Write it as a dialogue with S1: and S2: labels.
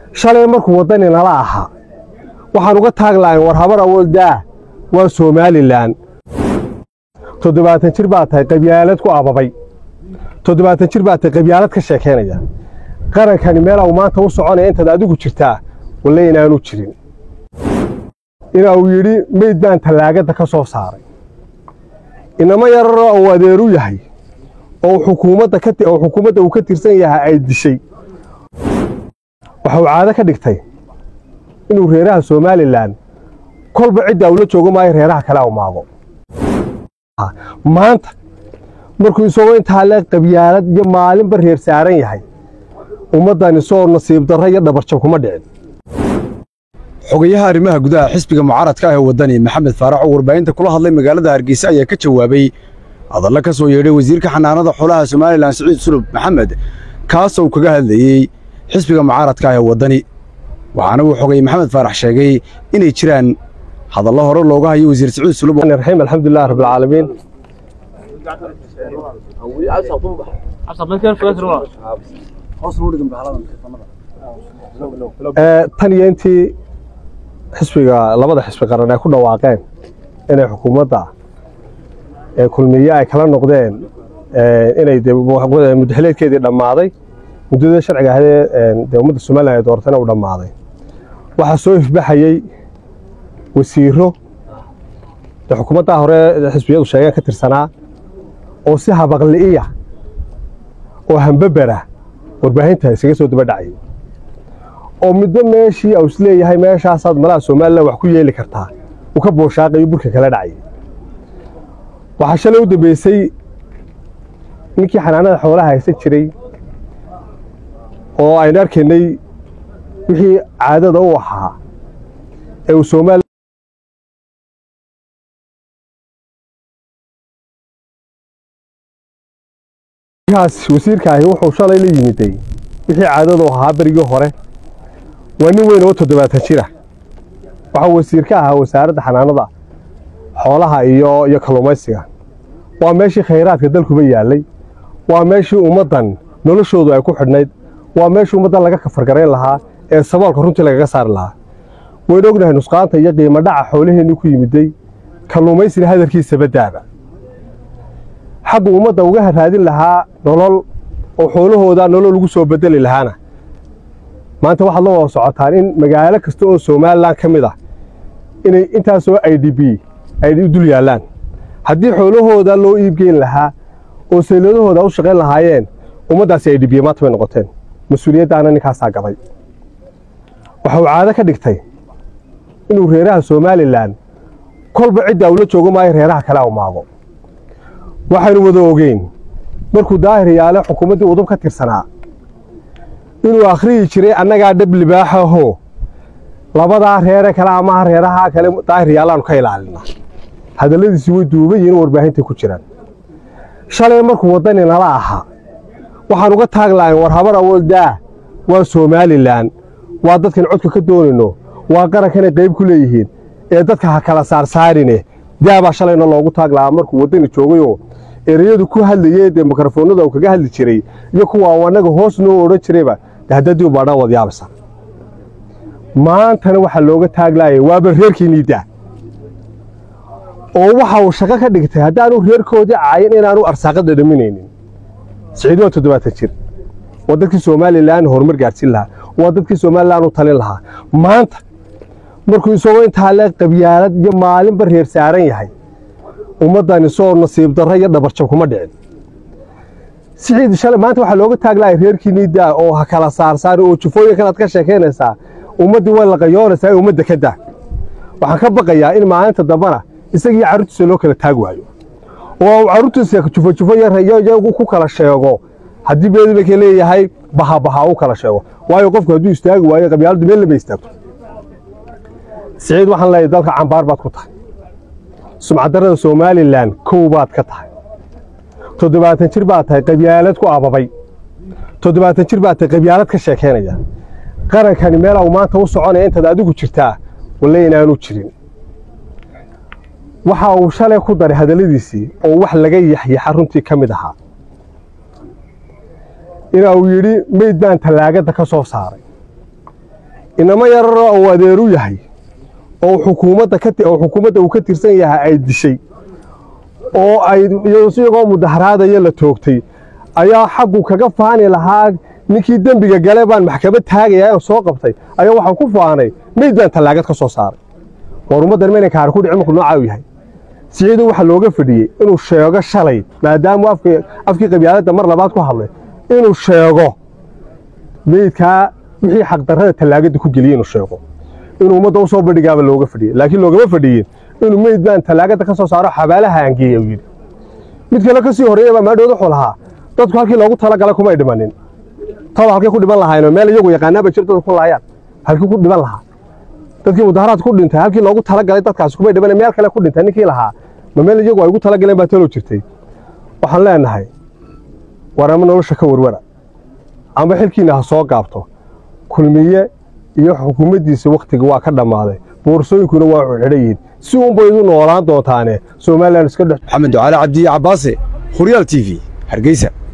S1: shalay markuu waddani nala ahaa waxaan uga taag lahayn war habar awooldaa waa somalilan toddobaatan jir baa tahay qabyaalad ku ababay toddobaatan jir baa tahay qabyaalad ka sheekaynaya qarankani meel au maanta u soconaya intaad adigu jirtaa walle inaanu jirin ina uu yidhi meyd baan tallaagadda ka soo saaray inamo yararoo uu adeeru yahay oo xukuumadda ka oo xukuumadda uu ka tirsan yahay ay dishay waxa uu caado ka dhigtay inuu reeraha somalilan kolba cidda ula joogo maayo reeraha kale u maago maanta markuu isagoo intaa le qabyaalad iyo maalinba reer saaran yahay ummaddani soo nasiib darro iyo dhabarjab kuma dhicin
S2: xogayaha arrimaha gudaha xisbiga mucaaradka ah ee waddani maxamed faarax oo warbaahinta kula hadlay magaalada hargeysa ayaa ka jawaabay hadalla ka soo yeedhay wasiirka xanaanada xoolaha somalilan siciid sulub maxamed kaas uu kaga hadlayey xisbiga mucaaradka ah ee waddani waxaana uu xogay maxamed faarax sheegay inay jiraan hadallo hore looga hayo wasiir siciid sulub
S1: raxiim alxamdulilah rabbilcaalamiin tan iyo intii xisbiga labada xisbi qaran ay ku dhawaaqeen inay xukuumadda kulmiye ay kala noqdeen inay muddaxileedkeedii dhammaaday muddada sharciga ahaydee dee ummadda somalilan ay dooratayna uu dhammaaday waxaa soo ifbaxayey wasiiro dee xukuumaddaa hore xisbiyadu sheegeen ka tirsanaa oo si habaqli'iya oo hambabera warbaahinta isaga soo daba dhacay oo midba meeshii uu isleeyahay meeshaasaad malaha somalilan wax ku yeeli kartaa uu ka booshaaqayo burka kala dhacay waxaa shalay u dambeysay ninkii xanaanada xoolaha haysan jiray oo aynu arkaynay wixii caadada u ahaa ee uu somalilan wasiirkaahi wuxuu shalay la yimiday wixii caadadu ahaa berigii hore waa nin weyn oo toddobaatan jira waxaa wasiir ka ahaa wasaaradda xanaanada xoolaha iyo iyo kalluumaysiga waa meeshii khayraadka dalkuba yaallay waa meeshii ummaddan noloshoodu ay ku xidhnayd waa meeshii ummaddan laga kafargarayn lahaa ee saboolka runtii lagaga saari lahaa waynu ognahay nusqaanta iyo qiimo dhaca xoolaheennii ku yimiday kalluumaysina hadalkiisa badaaba xaggu ummadda uga raadin lahaa nolol oo xoolahooda nolol ugu soo bedeli lahaana maanta waxaad la wada socotaan in magaalo kasta oo somalilan ka mid ah inay intaasoo i d b ay u dul yaallaan haddii xoolahooda loo iibgeyn lahaa oo sayladahooda u shaqayn lahaayeen ummaddaasi i d b maanta bay noqoteen mas-uuliyaddaana ninkaasaa gaday waxa uu caado ka dhigtay inuu reeraha somalilan kolba cidda ula joogo maayo reeraha kale u maago waxaynu wada ogeyn markuu daahir yaale xukuumaddii udub ka tirsanaa inuu akhriyi jiray annagaa dhab libaaxaho labadaa reere kale amaha reerahaa kale daahir yaallaanu ka ilaalinaa hadalladiisi way duuban yihiin warbaahinta ku jiraan shalay markuu waddani nala ahaa waxaan uga taag lahayn war habar awooldaa waa somalilan waa dadkan codka ka doonayno waa qarankanay qayb ku leeyihiin ee dadka ha kala saarsaarine daabaa shalayna loogu taag lahaa markuu waddani joogayoo ereyadu ku hadlayee dee mikrofoonada uu kaga hadli jiray iyo kuwa uu annaga hoos noo odhan jirayba de haddadii u baadhaan wadyaabasa maantana waxaa looga taaglaayay waaba reerkiinnii daa oo waxa uu shaqo ka dhigtay haddaanu reerkoodii caayin inaanu arsaaqada dhaminaynin siciid waa toddobaatan jir waa dadkii somalilan horumar gaadhsiin lahaa waa dadkii somalilan u talin lahaa maanta markuu isagoo intaa le qabyaalad iyo maalinba reer saaran yahay ummaddani soo nasiib darro iyo dhabarjab kuma dhicin siciid shalay maanta waxaa looga taaglahay reerkiinnii daa oo ha kala saarsaari oo jufooyinkan aad ka sheekaynaysaa ummaddii way laqayoonaysaa ee ummadda ka daa waxaan ka baqayaa in maalinta dambana isagii carruurtiisa loo kala taag waayo oo carruurtiisa jufo jufo yagu ku kala sheego haddii beedibaka leeyahay bahabaha u kala sheego waayo qofku hadduu istaagi waayo qabyaaladdu meel lama istaagto siciid waxaan leeyahay dalka cambaar baad ku tahay sumcaddarrada somalilan kow baad ka tahay toddobaatan jir baad tahay qabyaalad ku ababay toddobaatan jir baad tahay qabyaalad ka sheekaynaya qarankani meel au maanta u soconaya intaad adigu jirtaa walle inaanu jirin waxa uu shalay ku daray hadalladiisii oo wax laga yaxyaxa runtii ka mid ahaa ina uu yidhi meyd baan tallaagadda ka soo saaray inamo yararoo uu adeeru yahay oo xukuumadda ka oo xukuumadda uu ka tirsan yahay ay dishay oo ay iyagoo mudaharaadaya la toogtay ayaa xaggu kaga faani lahaa ninkii dembiga gale baan maxkamad taagayaa oo soo qabtay ayaa waxaan ku faanay meyd baan tallaagad ka soo saaray war ummaddan maynan kaari ku dhicin markuu noocaa u yahay siciidu waxaa looga fadhiyey inuu sheego shalay maadaamuu afkii qabyaaladda mar labaad ku hadlay inuu sheego meydkaa wixii xaqdarrada tallaagadda ku geliyey inuu sheego inuu ummadda u soo bandhigaaba looga fadhiyey laakiin loogama fadhiyin inuu meyd baan tallaagadda ka soo saaro xabaalaha aangeeya uu yidhi mid kale ka sii horreeya baa maadhood wuxuu lahaa dadku halkii loogu talagalay kumay dhimanin taba halkay ku dhiman lahaayeen meel iyagu yaqaanaaba jir dadku ku laayaan halkii ku dhiman lahaa dadkii mudaharaad ku dhintay halkii loogu talagalay dadkaasi kumay dhiman meel kale ku dhintay ninkii lahaa ma meel iyagu ay ugu talagaleen baa talo jirtay waxaan leenahay war ama nolosha ka warwara ama xilkiina ha soo gaabto kulmiye iyo xukuumaddiisa wakhtiga waa ka dhammaaday boorsooyinkuna waa xidhayiin si uunbay idu noolaan doontaane somalilan iska dhex
S2: maxamed ducaale cabdiye cabbaase khuryaal t v hargeysa